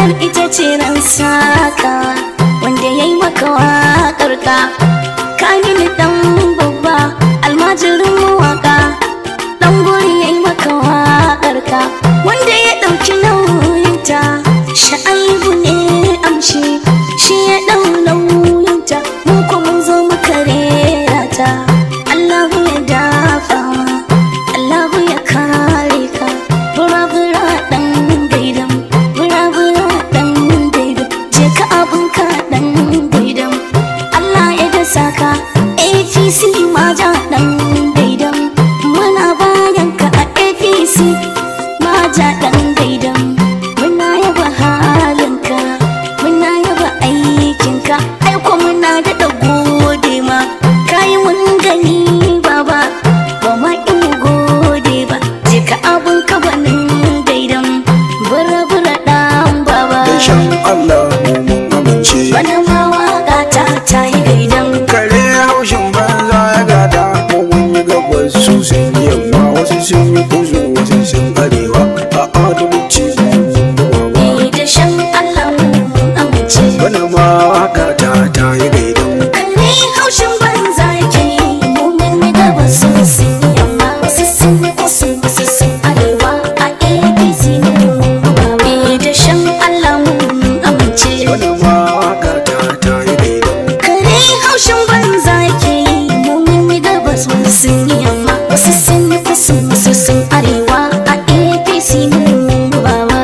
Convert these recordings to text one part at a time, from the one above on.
ranar ita ce ran saka wanda ya yi maka waƙar ka kamili dan babba almajirin mawaka dan gori ya yi maka waƙar ka wanda ya ɗauki nauyinta sha'aibu ne amshi shi ya ɗau nauyinta mu ko mun zo muka rera ta Allahu ya dafa Allahu ya kare ka bura bura dan gaidam bura bura dan gaidam je ka abun ka dan gaidam Allah ya dasa ka APC maja dan gaidam muna bayan ka a APC maja dan gaidam muna yaba halinka muna yaba aikinka aiko muna da gode ma kai mun gani baba ba ma in gode ba je ka abun ka banin gaidam bura bura dan baba Dashen Allah mu mun amince bana ma waka ta ta yi gaidan Kare haushin banza ya gada mu mun yi gabas su sun yi yamma wasu sun yi kudu wasu sun arewa a adalci ni da shan Allah mun amince Bana ma waka ta ta yi gaidan Kalle haushin banza ke mu mun yi gaba sosai yamma wasu sun yi kusa wasu sun arewa a APC mun baba ni da shan Allah mun amince Bana ma waka ta ta yi gaidan Kare haushin banza ke mu mun yi gaba sosai yamma wasu sun yi kusa wasu sun arewa a APC mun baba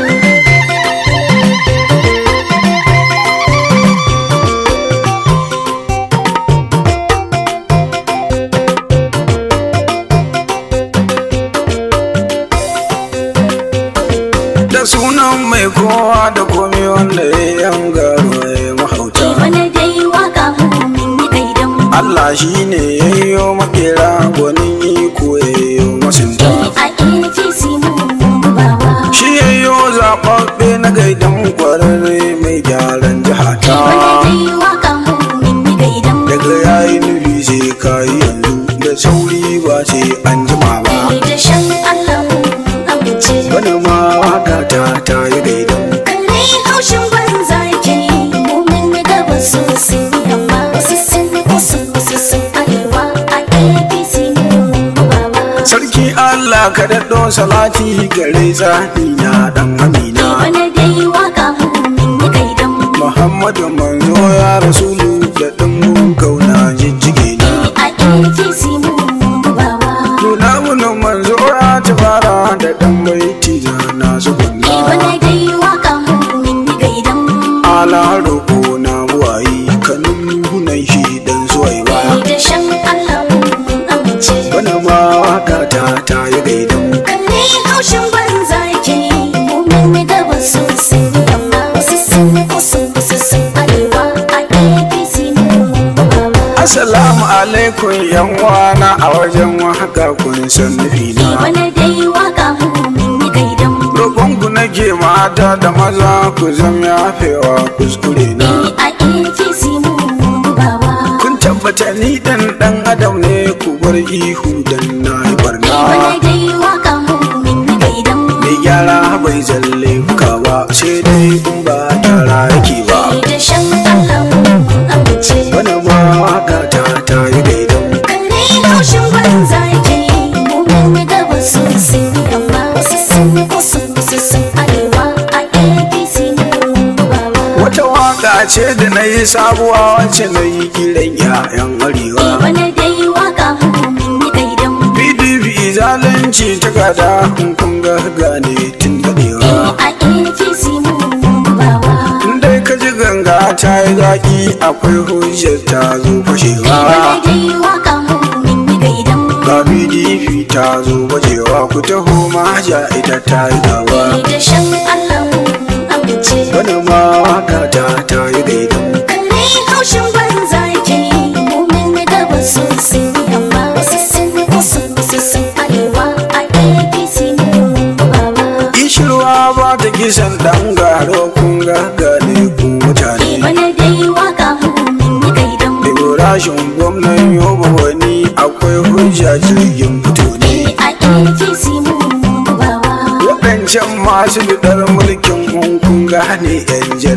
Da sunan mai kowa da komi wanda ya yi yan garo ya yi mahauta Bana dai waka mun yi gaidan Allah shi ne ya yi yo makera gwanin iko ya yi yo masinta a APC mun baba Shi ya yi yo zaɓaɓɓe na gaidan kwararre mai gyaran jihata Bana dai waka mun yi gaidan Daga ya yi nufi sai ka yi yanzu da sauri ba sai an jima ba Ni da shan Allah mun amince Bana ma waka ta ta yi gaidan Kare haushin banza ke mu mun yi gaba sosai amma wasu sun yi kusa wasu sun arewa a APC mun baba Sarki Allah ka daɗo salati gare zani na ɗan amina Bana dai waka mun yi gaidan Muhammadu manzo ya rasulu da ɗan kauna jijjige na a APC mun baba Nuna munin manzo ya tabara da ɗan baiti na na zugunna Bana dai waka mun yi gaidan Ala roƙo na buwayi kanun hunan shi dan zuwai ba Ni da shan Allah mun amince Bana ma waka ta ta yi gaidan Kalle haushin banza ke mu mun yi gaba sosai amma wasu sun yi kusa wasu sun arewa a APC mun baba Assalamu alaikum yan wana a wajen waka kun san nufina Bana dai waka mun yi gaidan Roƙonku nake mata da maza ku zam yafewa kuskure na a APC mun baba Kun tabbata ni dan dan adam ne ku bar ihu dan na yi barna Bana dai waka mun yi gaidan Mai gyara bai zalle ka ba sai dai in ba tara yake ba Ni da shan Allah mun amince Bana ma waka ta ta yi gaidan Kalle haushin banza ke mu mun yi gaba sosai amma wasu sun yi kusa wasu sun arewa a APC mun baba Wata waka ce da na yi sabuwa wacce na yi kiran 'ya'yan arewa Bana dai waka mun yi gaidan PDP zalunci ta gada kun kun ga gane tun dadewa a APC mun baba dai ka ji ganga ta yi zaki akwai hujjar ta zo fashewa Bana dai waka mun yi gaidan ga pdp ta zo bajewa ku taho maja ita ta yi gawa Ni da shan Allah mun amince bana ma waka ta ta yi gaidan Kalle haushin banza ke mu mun yi gaba sosai amma wasu sun yi kusa wasu sun arewa a APC mun baba ishirwa ba ta kisan dan garo kun ga gane ku mutane Bana dai waka mun yi gaidan Ibrahim gwamnan yoba wani akwai hujja jirgin fito ne a APC mun baba waɗancan masu bidar mulkin kun gane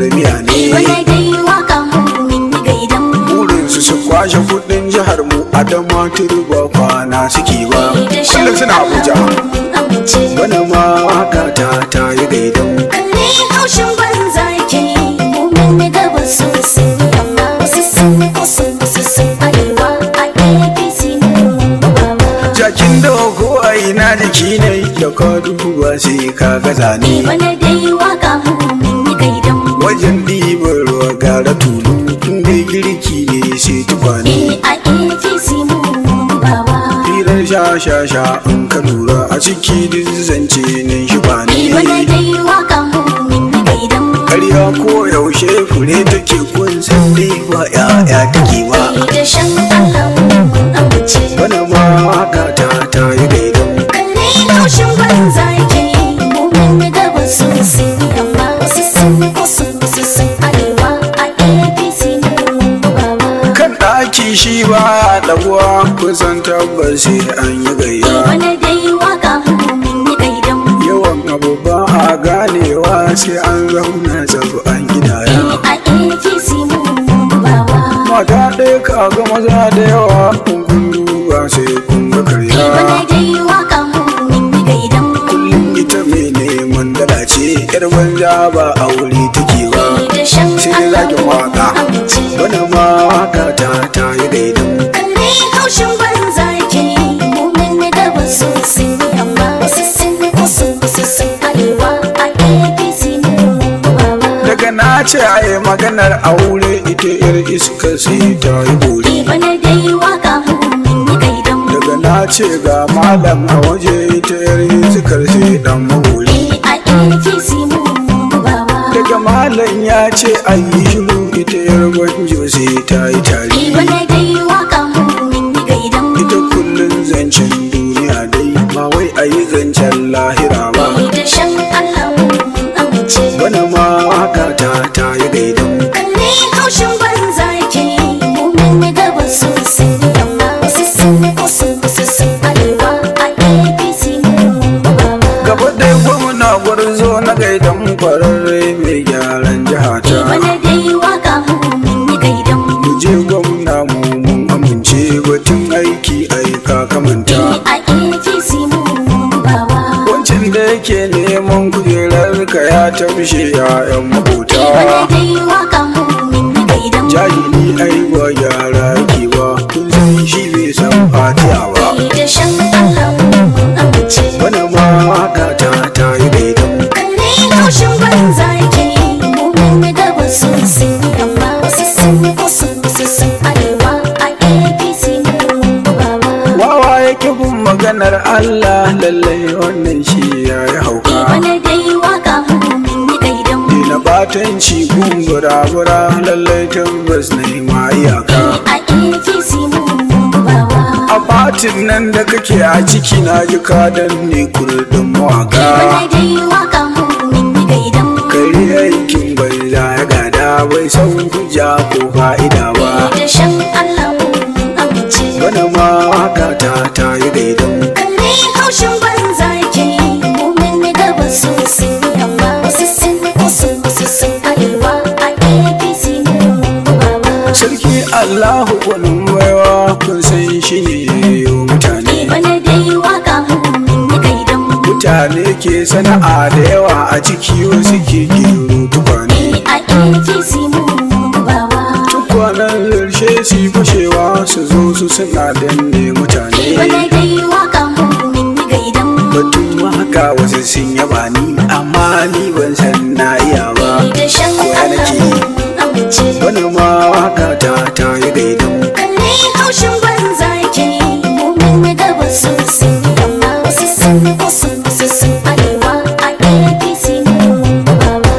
miyar miya ne Bana dai waka mu min yi gaidan burinsu su kwashe kudin jihar mu adama turba kwana suke ba kullum suna abuja Amince bana ma waka ta ta yi gaidan Kare haushin banza ke mu min yi gabas su sun yi yamma Wasu sun yi kusa wasu sun arewa a APC mu baba jakin da ko a ina jiki ne da ka duba sai ka gaza ne Bana dai waka mu min yi gaidan wajen ɗiban ruwa gara tulu inda girki ne sai tukwane a APC mu baba firar sha sha sha in ka lura a ciki duk zance nan shi ba Bana ne dai waka mu min yi gaidan karya ko yaushe fure take kun san dai ba ya'ya take ba da shan Allah mun amince bana ma haka ta ta yi gaidan Kare haushin banza ke mu min yi gabas su sun yi yamma Wasu sun yi kusa wasu sun arewa a APC mu baba kan ɗaki shi ba ɗaguwa kusan tabbas sai an yi gayya Bana dai waka mu min yi gaidan yawan abu ba a ganewa sai an zauna tsabu an gidaya a APC mu baba mata ɗaya ka ga maza da yawa kun kun duba sai kun ga karya Bana dai waka mu min yi gaidan kullum ita mai neman dala ce yar banza ba aure take ba da shan sai dai Allah zaki waka mun amince bana ma haka ta ta yi gaidan Kare haushin banza ke mu min yi gabas su sun yi yamma Wasu sun yi kusa wasu sun arewa a APC mu baba daga na ce a yi maganar aure ita yar iska sai ta yi bori Bana dai waka mu min yi gaidan daga na ce ga malam a waje ita yar iskar sai dan magori a APC mu baba daga malam ya ce a yi shiru ita yar gwanjo sai ta yi tari Bana dai waka mu min yi gaidan ita kullum zancen duniya dai ba wai a yi zancen lahira ba da shan Allah mun amince bana ma haka ta ta yi gaidan Kare haushin banza ke mu min yi gabas su sun yi yamma Wasu sun yi kusa wasu sun arewa a APC mu baba gaba dai gwamna gwarzo na gaidan kwararre mai gyaran jihata Bana dai waka mu min yi gaidan mu je gwamna mu mun amince batun aiki aika kamanta a APC mu baba wancan da yake neman kujerar ka ya tamshe ya'yan makota Bana dai waka mu min yi gaidan jahili ai ba gyara yake ba kun san shi bai san fatiha ba da shan Allah mun amince wani ma haka ta ta yi gaidan Kare haushin banza ke mu min yi gabas su sun yi yamma Wasu sun yi kusa wasu sun arewa a APC mu baba wawa yake bin maganar Allah lallai wannan shi ya yi hauka Bana dai waka mu min yi gaidan Dina batanci gungura-gura lallai tabbas na yi ma iyaka a APC mu baba a fatin nan da kake a ciki na ji kadan ne kurdin mawaka Bana dai waka mu min yi gaidan kare aikin bai za ya gada bai san hujja ko fa'ida ba da shan Allah mun amince bana ma haka ta ta yi gaidan Kare haushin banza ke mu min yi gabas su sun yi yamma Wasu sun yi kusa wasu sun arewa a APC mu baba sarki allahu gwanin baiwa kun san shi ne yayo mutane Bana dai waka mu min yi gaidan mutane ke sana'a da yawa a ciki wasu ke gero tukwane a APC mu baba tukwanen zarshe su yi fashewa su zo su suna danne mutane Bana dai waka mu min yi gaidan batun waka wasu sun yaba ni amma ni ban san na iya ba da shan Koya Allah nake yi. mun amince wani ma waka ta ta yi gaidan Kare haushin banza ke mu min yi gabas su sun yi yamma Wasu sun yi kusa wasu sun arewa a APC mu baba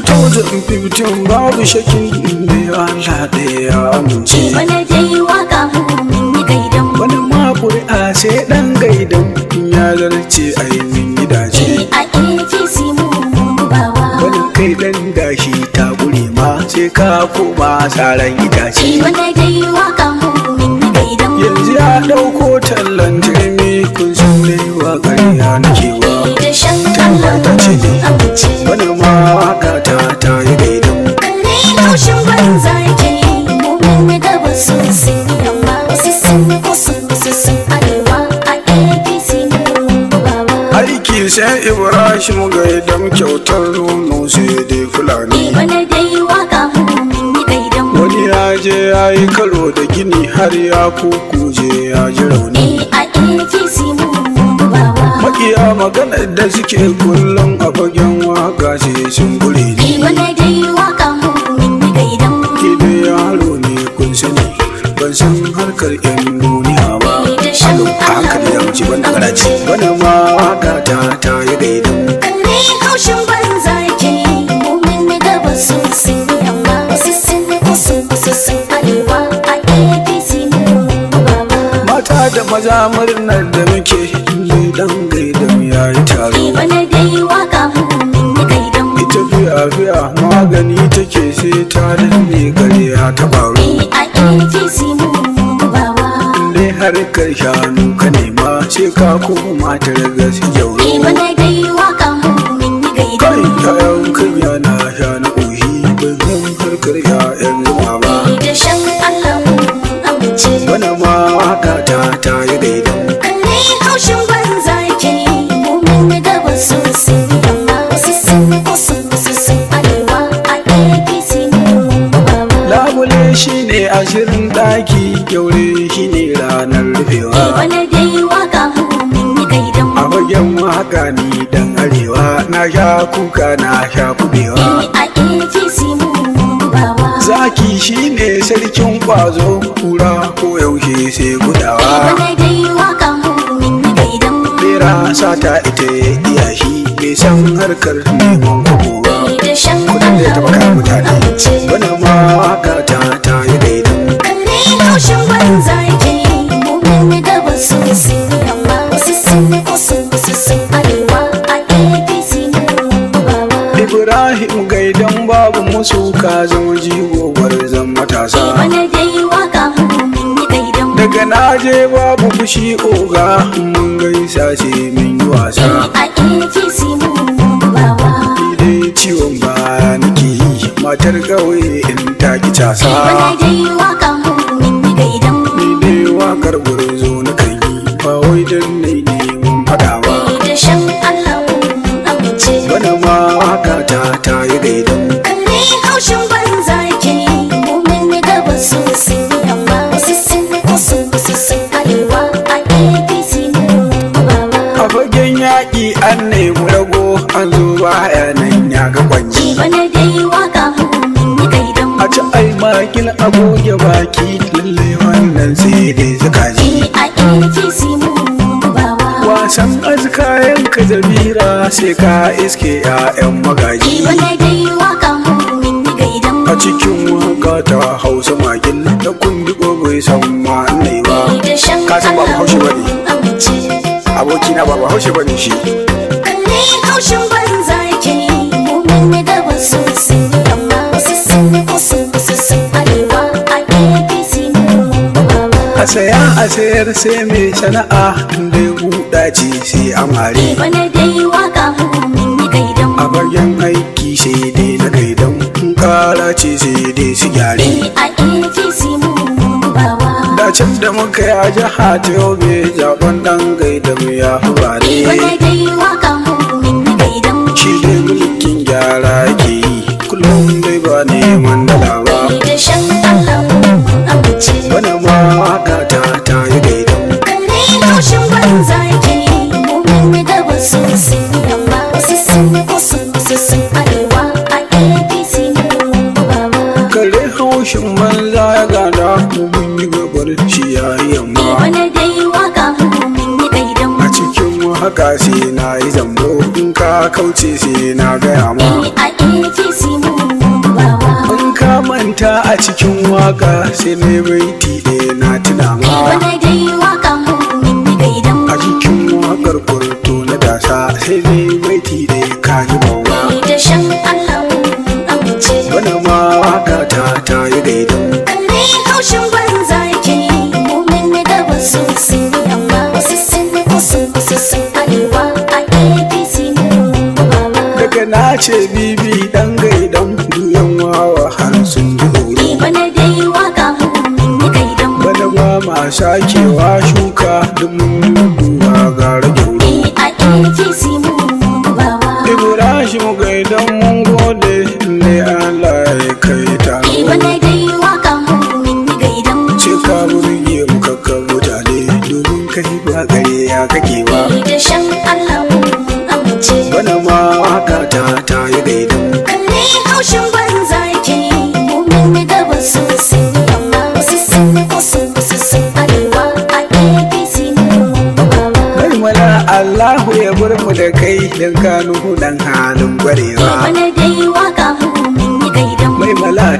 2015 babu shakin da ya Allah da ya amince Bana dai waka mu min yi gaidan wani ma ƙuri'a sai ɗan gaidan in ya zarce a yi min gidaje a APC mu baba wani kai ɗan gashi ta gure ma sai ka koma tsaron itace Bana dai waka mu min yi gaidan yanzu ya ɗauko tallan turmi kun san dai wa ƙarya nake wa da shan Talla Allah ta ce ne. mun amince wani ma waka ta ta yi gaidan tashi mu ga idan kyautar nono sai dai fulani bana dai waka mun yi gaidan mu wani ya je ya yi karo da gini har ya kukuje ya ji rauni a APC mun bawa makiya magana da suke kullum a fagen waka sai sun gure ni bana dai waka mun yi gaidan mu ke da yaro ne kun sani ban san harkar yan duniya ba alo a hankali da wuce ban da karaci bana ma waka ta ta yi gaidan kare haushin banza ke mun yi gaba sosai amma wasu sun wasu wasu sun arewa a APC mun bawa mata da maza murnar da muke ne dan gaidan ya yi taro bana dai waka mun yi gaidan mu ita fiya fiya magani take sai ta danne gare ya ta baro a APC mun bawa dai harkar shanu ka nema sai ka koma ta raga su jauro bana dai waka mun yi gaidan kai mu yayan kanya na sha na ƙoshi ban san harkar ya'yan zuma ba da shan Allah mun amince bana ma waka ta ta yi gaidan kare haushin banza ke mun yi gaba sosai amma wasu sun wasu wasu sun arewa a APC mun bawa labule shine ashirin ɗaki kyaure shine ranar rufewa bana dai waka mun yi gaidan a mu fagen waka ni dan arewa na sha kuka na sha kubewa a APC mun bawa zaki shine sarkin kwazo kura ko yaushe sai gudawa bana dai waka mun yi gaidan mu bera sata ita ya iya shi bai san harkar neman kuku ba da shan kudin da ya taba kayan mutane amince bana ma waka ta ta yi gaidan kare haushin banza ke mun yi gaba sosai amma wasu sun wasu wasu sun arewa a APC mun bawa ibrahim gaidan babu musu ka zama jigo zan matasa bana dai waka mun yi gaidan mu daga naje babu fushi oga mun gaisa ce min yi wasa a APC mun bawa dai ciwon baya nake yi matar ƙauye in ta ki casa bana dai waka mun yi gaidan mu ni dai wakar gurzo na kan yi ba wai dan nai neman fada ba da shan Allah mun amince bana ma waka ta ta yi gaidan kare haushin banza ke mun yi gaba sosai amma wasu sun wasu wasu sun arewa a APC mun bawa a fagen yaƙi an nemi rago an zo baya nan ya ga kwanji bana dai waka mun yi gaidan mu a ci ai makil a goge baki lalle wannan sai dai suka ji a APC mun bawa wasan azkayen ka zabira sai ka iske 'ya'yan magaji bana dai waka mun yi gaidan mu a cikin waka ta hausa magil da kundi bai san ma nai ba da shan Ka san ba Allah Bahaushe ba ne? mun amince abokina ba ba haushe bane shi kalle haushin banza ke mun yi gaba sosai amma wasu sun wasu wasu sun arewa a APC mun bawa a saya a sayar sai mai sana'a inda ya buɗa ce sai amare bana dai waka mun yi gaidan a bayan aiki sai dai na gaidan in kara ce sai dai su gyare a APC mun bawa da can da muka yi a jiha ta yobe zaben dan gaidan ya fi bare bana dai waka mun yi gaidan shi dai mulkin gyara ke yi kullum dai ba neman dala ba da shan Allah mun amince bana ma waka ta ta yi gaidan kalle haushin banza ke mun yi gaba sosai amma wasu sun wasu wasu sun arewa a APC mun bawa kare haushin banza ya gada mu mun yi gabar shi ya yi yamma bana dai waka mun yi gaidan a cikin haka sai na yi zambo in ka kauce sai na gaya ma a APC mun bawa in ka manta a cikin waka sai na yi baiti ɗaya na tuna ma bana dai waka mun yi gaidan a cikin wakar kurto na dasa sai na yi baiti ɗaya ka ji bawa da shan Allah mun amince bana ma waka ta ta yi gaidan kalle haushin banza ke mun yi gaba sosai amma wasu sun wasu wasu sun arewa a APC mun bawa daga na ce bibi dan gaidan duyan wawa har sun ji horo bana dai waka mun yi gaidan bana ba ma sakewa shuka duk mun duba ga rage wuro a APC mun bawa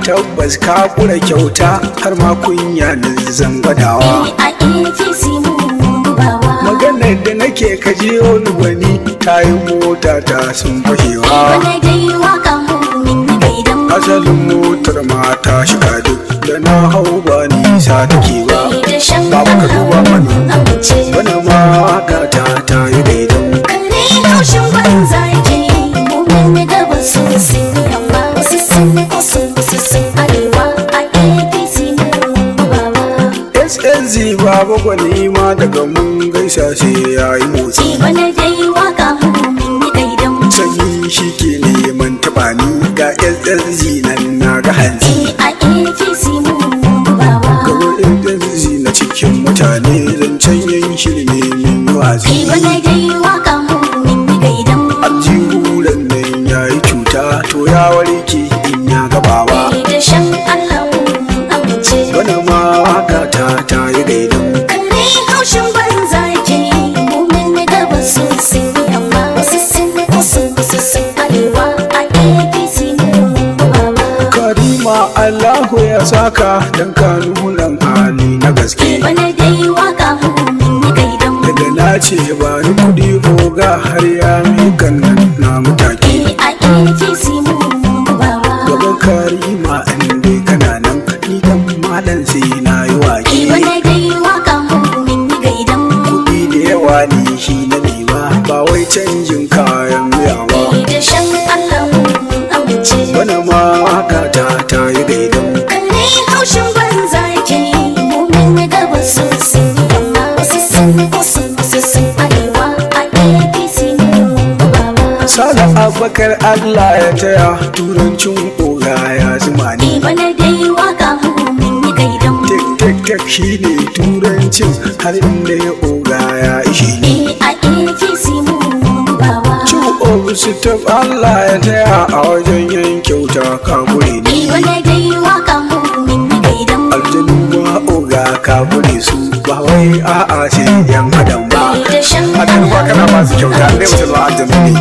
tabbas ka kura kyauta har ma kunya na zan gwadawa a APC mun bugawa maganar da nake kajiyo ni gwani tayin mota ta sun fashewa Bana dai waka mun min yi gaidan asalin motar mata shiga duk da na hau ba nisa take ba da shan Baba ka duba mani. amince wani ma waka ta ta yi daidan kare haushin banza ke mu min yi gaba sosai amma wasu sun wasu wasu sun arewa a APC mun bugawa SSG baba gwani ma daga mun gaisa sai ya yi motsi Bana dai waka mun min yi gaidan sanyi shi ke neman taɓa ni ga SSG nan na ga hanzi a APC mun bugawa gaba SSG na cikin mutane zancen yan shirme min yi watsi Bana dai waka mun min yi gaidan aljihulan nan ya yi cuta to ya warke in ya gabawa da shan Allah mun amince wani ma waka ta ta yi daidan Kare haushin banza ke mumin na gaba sosai amma wasu sun wasu wasu sun arewa a APC mun bawa. karima allahu ya saka dan kanunan hali na gaske Bana dai waka mumin ya gaidan daga na ce ba ni kudi oga har ya mikan nan na mutake a APC mun bawa. gaba karima in dai kana nan ni dan malam sai na yi wake Bana dai waka mumin ya gaidan kudi da yawa ne shi na nema ba wai canjin kayan miya ba da shan Allah mun amince. wani ma waka ta ta yi daidan Kare haushin banza ke mumin ya gaba sosai amma wasu sun wasu wasu sun arewa a APC mun bawa. Sala abakar Allah ya taya turancin oga ya zuma ni Bana dai waka min yi gaidan tek tek tek shi ne turancin har inda ya oga ya ishe ni a APC mun bawa. Cin ofisu ta Allah ya taya a wajen yan kyauta kabure ni Bana dai waka min yi gaidan aljanu ma oga kabure su ba wai a'a sai yan adam ba da shan aljanu ba kana ba su kyauta ne mutum ba aljanu ne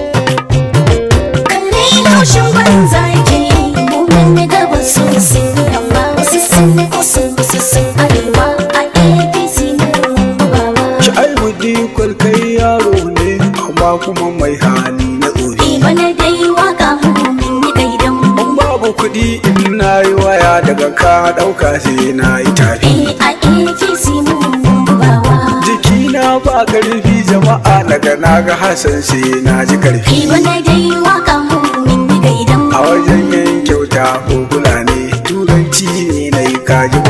Kare haushin banza ke mumin na gaba sosai amma wasu sun wasu wasu sun arewa a APC mun bawa. Ki aibu dikon kai yaro ne amma kuma mai hali na tsori Bana dai waka min yi gaidan In babu kuɗi in na yi waya daga ka ɗauka sai na yi tafi a APC mun bawa. jikina ba ƙarfi jama'a daga na ga hassan sai na ji ƙarfi Bana dai waka min yi gaidan a wajen yin kyauta ko kula ne turanci ne na yi kaji